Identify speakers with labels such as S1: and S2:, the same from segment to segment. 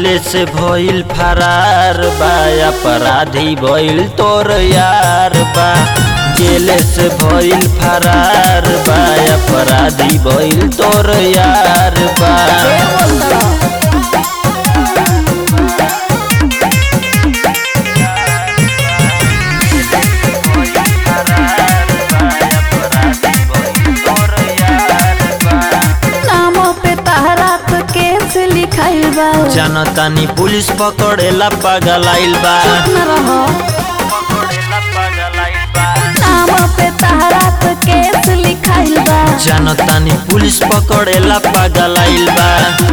S1: जेल से भइल फरार बा अपराधी भइल तोर यार बा जेल से भइल फरार बा अपराधी भइल तोर यार बा
S2: नाम पे तहरा तो केस लिखाइल बा
S1: जनतानी पुलिस पकड़ेला पागल आइल बा
S2: न रहो नाम पे तहरा तो केस लिखाइल बा
S1: जनतानी पुलिस पकड़ेला पागल आइल बा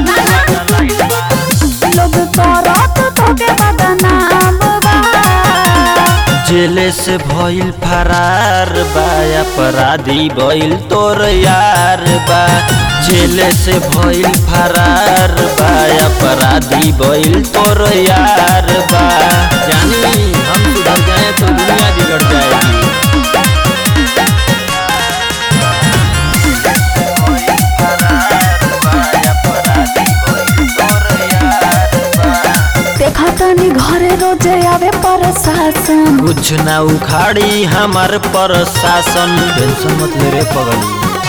S2: लोग करत तोके बदनाम बा
S1: जेल से भइल फरार बा अपराधी भइल तोर यार बा जेल से भइल फरार बा अपराधी भइल तोर यार बा जानी हम सुधर जाए तो दुनिया बिगड़ जाएगी
S2: देखा तनी घरे रोजे आवे प्रशासन
S1: कुछ ना उखाड़ी हमार प्रशासन टेंशन मत ले रे पगली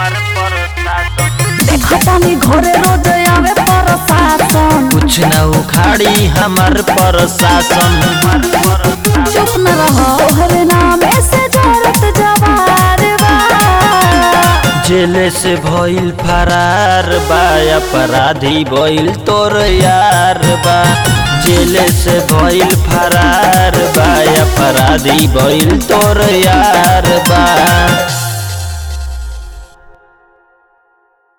S2: देखा तनी घरे रोजे आवे प्रशासन
S1: कुछ ना उखाड़ी हमार प्रशासन
S2: चुप न रहो तोहरे नामे से जरत जवार बा
S1: जेल से भइल फरार बा अपराधी भइल तोर यार बा जेल से भइल फरार बा अपराधी भइल तोर यार बा